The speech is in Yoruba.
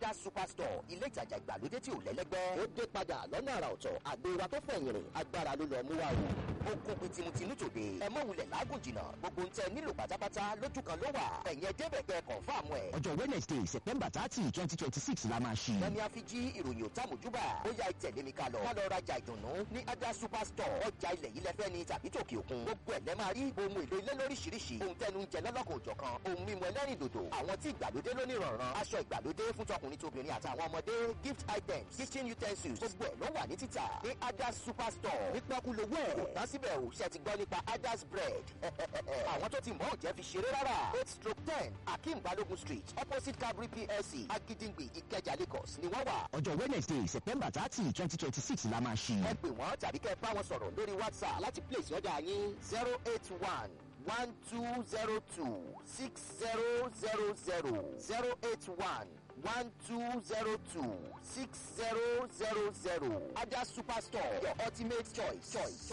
ada superstore ilé ìtajà ìgbàlódé tí ò lẹ́lẹ́gbẹ́. ó dé padà lọ́nà àrà ọ̀tọ̀ àgbo wa tó fẹ̀yìn rìn agbára ló lọ mú wa o. ó kún pin tìmùtìmù tòde ẹ mọ̀ wulẹ̀ lágùn jìnnà gbogbo ń tẹ nílò pátápátá lójú kan ló wà ẹ̀yìn ẹ̀dẹ́bẹ̀ kẹ́ kọ̀ǹfàmù ẹ̀. ọjọ́ wednesday september thirty twenty twenty six la máa ṣí. lẹ́ni a fi jí ìròyìn òtàmójúbà ó yá ìtẹ̀lé mi ká lọ. ká lọ rajà ìdùnnú ní ada superstore ọjà ilẹ̀ yìí lẹ́fẹ́ ni tàbí tòkè òkun. gbogbo ẹ̀ lẹ́ máa rí ohun èlò ilé lóríṣiríṣi ohun tẹnu ń jẹ lọ́lọ́kan òjọ̀kan ohun mímu ẹlẹ́rìn dòdò àwọn tí ìgbàlódé lónìí rọ̀rùn aṣọ ìgbàlódé fún tọkùnrin tóbìnrin àtàwọn ọmọdé gift items kitchen utensils gbogbo ẹ̀ ló wà ní títà ní ada superstore ní pọ́kúlówó ẹ̀ kò tán síbẹ̀ ò ṣe ti gbọ́ nípa adas bread àwọn tó ti mọ̀ ò jẹ́ fi ṣeré rárá eight stroke ten akeem balogun street opposite cabri plc agidingbe ìkẹjà lagos ni wọ́n wà ọjọ́ wednesday september thirty twenty twenty six la máa ṣí. ẹ pè wọ́n tàbí kẹ́ ẹ bá wọn sọ̀rọ̀ lórí whatsapp láti place ọjà yín zero eight one one two zero two six zero zero zero zero eight one one two zero two six zero zero zero ada superstore your ultimate choice choice.